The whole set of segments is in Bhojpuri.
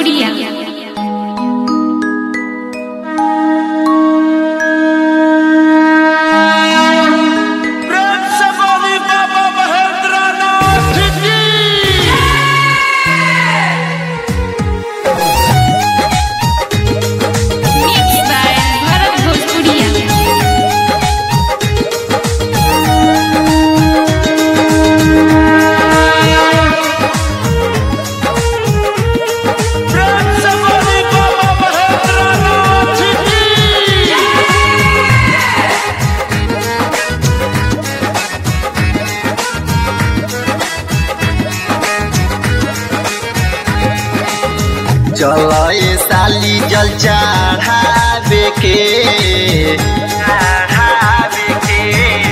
भोजपुरिया प्रेम से बोली बाबा महेंद्र नाथ की मिक्स बाय भारत भोजपुरिया प्रेम से बोली बाबा महेंद्र नाथ की चलो ये साली जल चढ़ावे के चढ़ावे के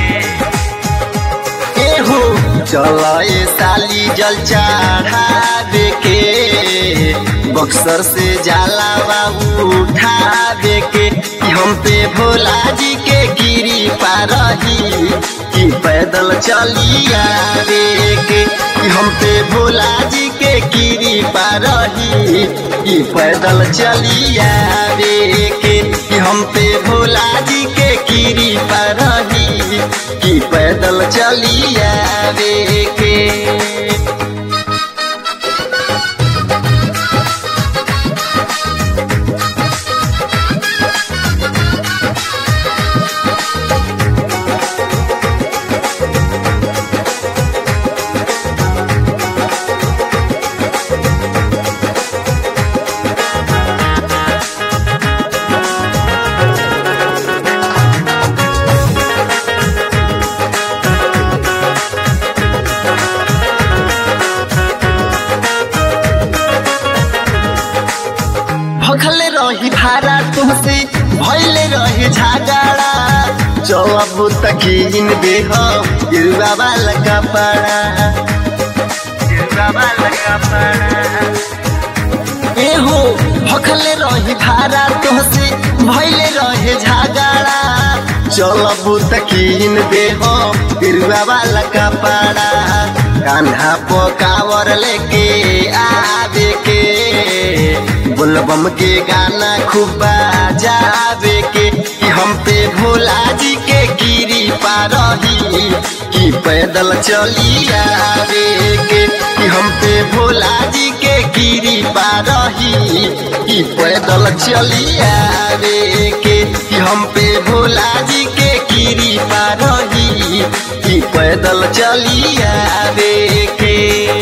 एहो चलो ये साली जल चढ़ावे के बक्सर से जाला बाबू उठावे के कि हम पे भोला जी के गिरी पारही कि पैदल चली आवे के कि हम पे भोला जी के गिरी पारही कि पैदल चली आवे के कि हम पे भोला जी के गिरी पारही कि पैदल चली आवे के भखले रही भाड़ा तुमसे भैले रही झगड़ा चलब तकीन देह गिरुआ वाला कपड़ा गिरुआ वाला कपड़ा एहो भखले रही भाड़ा तुमसे भैले रहे झगड़ा चलब तकीन देह गिरुआ वाला कपड़ा कान्हा पकावर लेके आवे के बोलबम के गाना खूब बजावे के कि हम पे भोला जी के गिरी पारही कि पैदल चली आवे के कि हम पे भोला जी के गिरी पारही कि पैदल चली आवे के कि हम पे भोला जी के गिरी पारही कि पैदल चली आवे के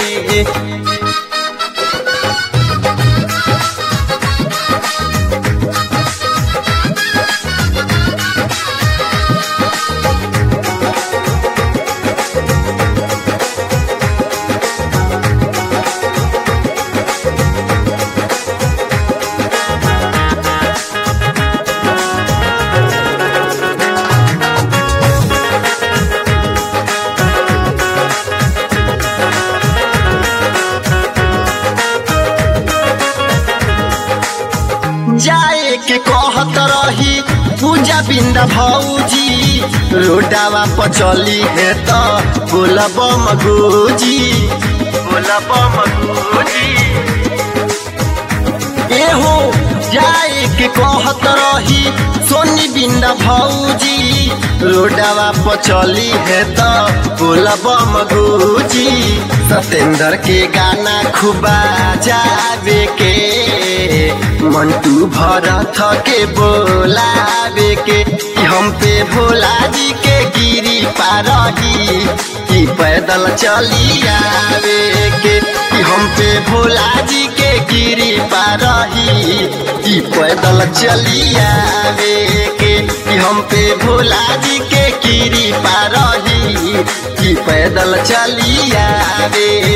जाए के कहत रही पूजा बिंदा भौजी रोडावा पर चली है तो बोलब मगोजी बोलब मगोजी एहो जाए के कहत रही सोनी बिंदा भौजी रोडावा पर चली है तो बोलब मगोजी सतेंद्र के गाना खूबा जावे के मंटू भरत के बोलावे के कि हम पे भोला जी के गिरी पारही कि पैदल चली आवे के कि हम पे भोला जी के गिरी पारही कि पैदल चली आवे के कि हम पे भोला जी के गिरी पारही कि पैदल चली आवे